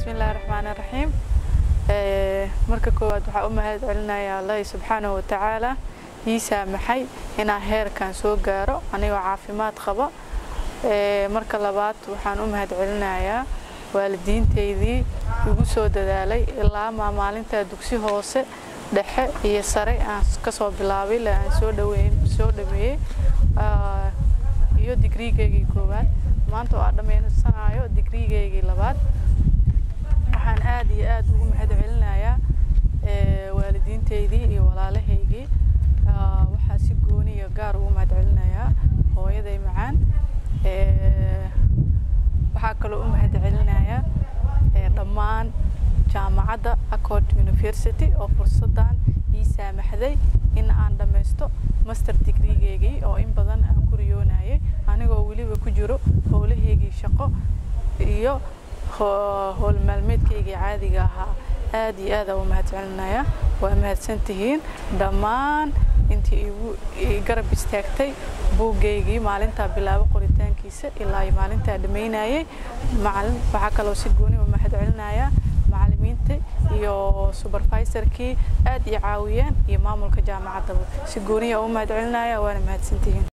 bismillaahi raxmaani raxiim marka koowaad waxaa u mahad celinayaa allahi subxaanahu watacaala ii saamaxay inaan heerkan soo gaaro anigoo caafimaad qaba marka labaad waxaan u mahad celinayaa waalidiintaydii igu soo dadaalay ilaa maa maalintaa dugsi hoose dhexe iyo sare aan kasoo bilaabay ilaa aan soo dhaweyn soo dhameeyey iyo digriigeygii koowaad maanta oo aan dhammaysanayo digriigeygii labaad waxaan aad iyo aad ugu mahad celinayaa waalidiintaydii iyo walaalahaygii waxaa si gooni iyo gaar ugu mahad celinayaa hooyaday macaan waxaa kaloo u mahad celinayaa dhammaan jaamacadda accord university oo fursadan ii saamaxday in aan dhammaysto master digriigeygii oo in badan aan ku riyoonayay anigoo weliba ku jiro howlahaygii shaqo iyo howl maalmeedkaygii caadiga ahaa aad iyo aad aan u mahad celinaya waa mahadsantihiin dhammaan intii igu garab istaagtay buuggaygii maalintaa bilaabo qoritaankiisa ilaa maalintaa dhammaynayay macalin waxaa kaloo si gooni u mahad celinaya macalimiinta iyo supervisorkii aad i caawiyeen iyo maamulka jaamacaddaba si gooniya u mahad celinaya waana mahadsantihiin